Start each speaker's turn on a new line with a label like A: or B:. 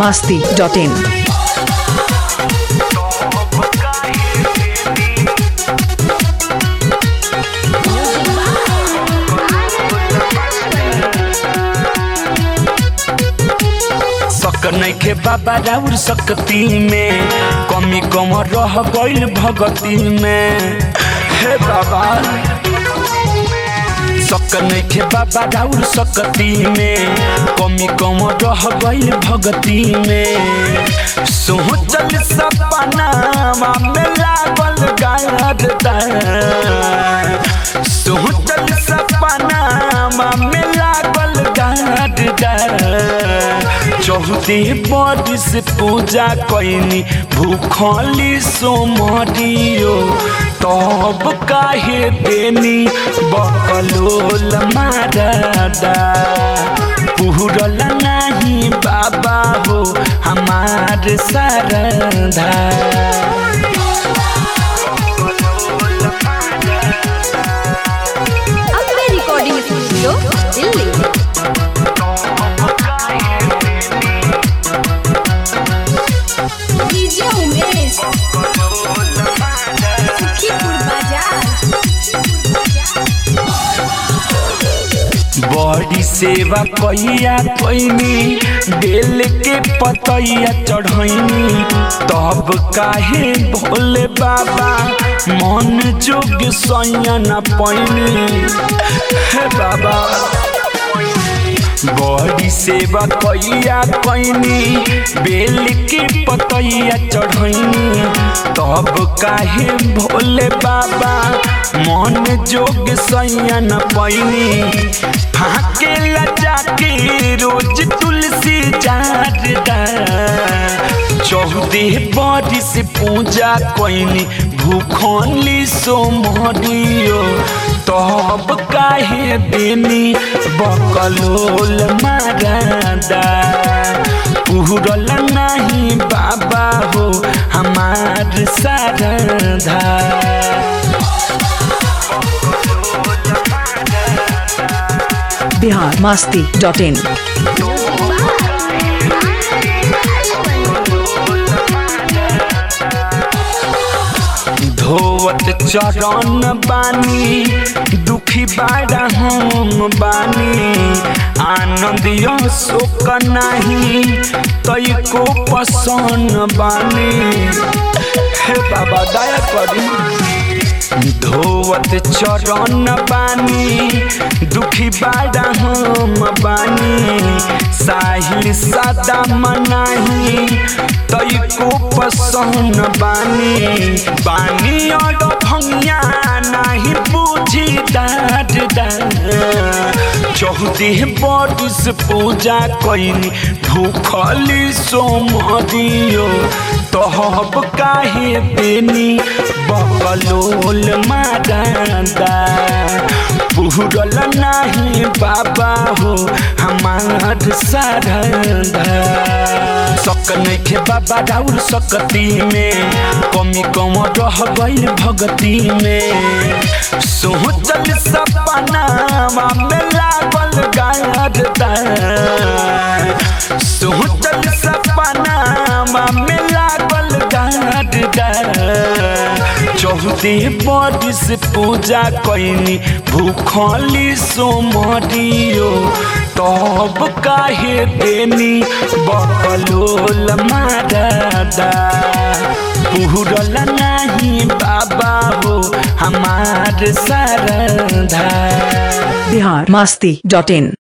A: masti.in.
B: सक नइखे बाबा राउर सकती में कमी कम रह गइल भगती में हे बाबा सक नइखे बाबा राउर सकती में कमी कम रह गइल भगती में सोचल सपना में लागल गारदा सोचल सपना में लागल गारदा चौहदी बरिस पूजा कैनी भूखली सोमरियो तब काहे देनी बकलोल मारदा पूरल नहीं बाबा हो हमार सरधा
C: Ambe recording studio Delhi DJ Umesh Sukhipur बाजार
B: बड़ी सेवा कैया कैनी बेल के पतैया चढ़ैनी तब काहे भोले बाबा मन जोग सैया न पैनी हे बाबा बड़ी सेवा कैया कैनी बेल के पतैया चढ़ैनी तब काहे भोले बाबा मन जोग सैया न पैनी फाके लजा के रोज तुलसी जारदा चौदह बरिस पूजा कैनी भूखली सोमरियो तब काहे देनी बकलोल मारदा पूरल नहीं बाबा हो हमार सारधा
A: Bihar masti.in.
B: धोवत चरण बानी दुखी बाड़ा हम बानी आनंदियो शोक नाही तई को पसंद बानी हे बाबा दया करी धोवत चरण बानी दुखी बाड़ा हम बानी साहिल सदा मनाही तई को पसंद बानी बानी और भंगिया नहीं बुझी दाद चौदह बरिस पूजा कैनी भूखली सोमरियो तहब काहे देनी बकलोल मारदा पूरल नहीं बाबा हो हमार सारदा सक नइखे बाबा राउर सकती में कमी कम रह गइल भगती में सोचल सपना में लागल गारदा सोचल सपना में लागल गारदा चौदह बरिस पूजा कैनी भूखली सोमरियो तब काहे देनी बकलोल मारदा पूरल नहीं बाबा हो हमार सरधा
A: Bihar masti.in.